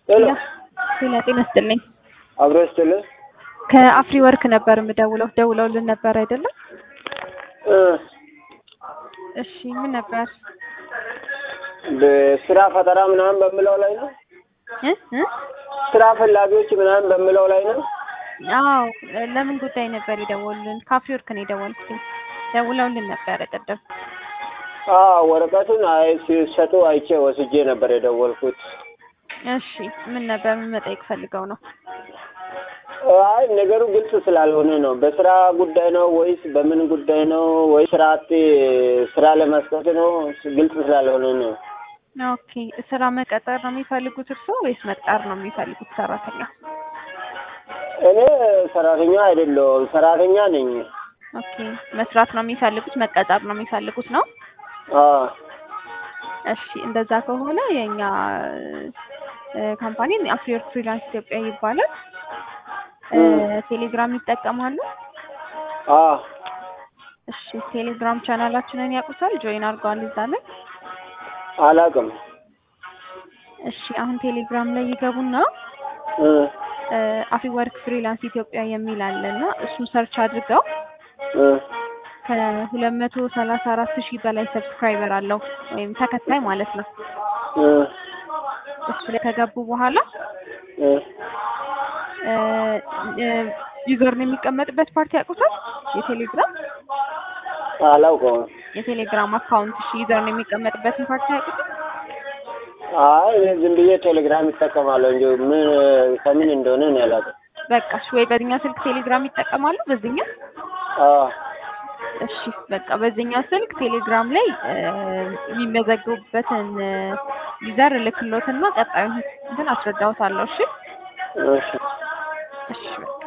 ሄሎ ሌላ ጤና ይስጥልኝ። አብሮ ስትልህ ከአፍሪ ወርክ ነበር የምደውለው። ደውለውልን ነበር አይደለም? እ እሺ ምን ነበር? በስራ ፈጠራ ምናምን በምለው ላይ ነው። እ እ ስራ ፈላጊዎች ምናምን በምለው ላይ ነው። አዎ ለምን ጉዳይ ነበር የደወሉልን? ከአፍሪ ወርክ ነው የደወልኩት። ደውለውልን ነበረ ቅድም። አዎ ወረቀቱን አይ ሲሰጡ አይቼ ወስጄ ነበር የደወልኩት። እሺ ምን ነበር ምን መጠየቅ ፈልገው ነው? አይ ነገሩ ግልጽ ስላልሆነ ነው። በስራ ጉዳይ ነው ወይስ በምን ጉዳይ ነው ወይስ ስራ አጥ ስራ ለመስጠት ነው? ግልጽ ስላልሆነ ነው። ኦኬ ስራ መቀጠር ነው የሚፈልጉት እርስዎ ወይስ መቅጠር ነው የሚፈልጉት ሰራተኛ? እኔ ሰራተኛ አይደለሁም፣ ሰራተኛ ነኝ። ኦኬ መስራት ነው የሚፈልጉት መቀጠር ነው የሚፈልጉት ነው? አዎ እሺ እንደዛ ከሆነ የኛ ካምፓኒ አፍሪወርክ ፍሪላንስ ኢትዮጵያ ይባላል። እ ቴሌግራም ይጠቀማሉ? አዎ እሺ ቴሌግራም ቻናላችንን ያውቁታል? ጆይን አድርገዋል እዛ ላይ? አላውቅም። እሺ አሁን ቴሌግራም ላይ ይገቡና እ አፍሪወርክ ፍሪላንስ ኢትዮጵያ የሚል አለና እሱን ሰርች አድርገው እ ከሁለት መቶ ሰላሳ አራት ሺህ በላይ ሰብስክራይበር አለው ወይም ተከታይ ማለት ነው። እ እሱ ላይ ከገቡ በኋላ እ ዩዘር ነው የሚቀመጥበት ፓርቲ ያውቁታል? የቴሌግራም አላውቀውም። የቴሌግራም አካውንት እሺ ዩዘር ነው የሚቀመጥበትን ፓርቲ ያውቁታል? አይ እኔ ዝም ብዬ ቴሌግራም ይጠቀማለሁ እንጂ ምን ከምን እንደሆነ እኔ አላውቅም። በቃ እሺ ወይ በዚህኛው ስልክ ቴሌግራም ይጠቀማሉ? በዚህኛው አዎ እሺ በቃ በዚህኛው ስልክ ቴሌግራም ላይ የሚመዘገቡበትን ዩዘር እልክሎትና ቀጣዩን እንትን አስረዳዎታለሁ። እሺ እሺ እሺ በቃ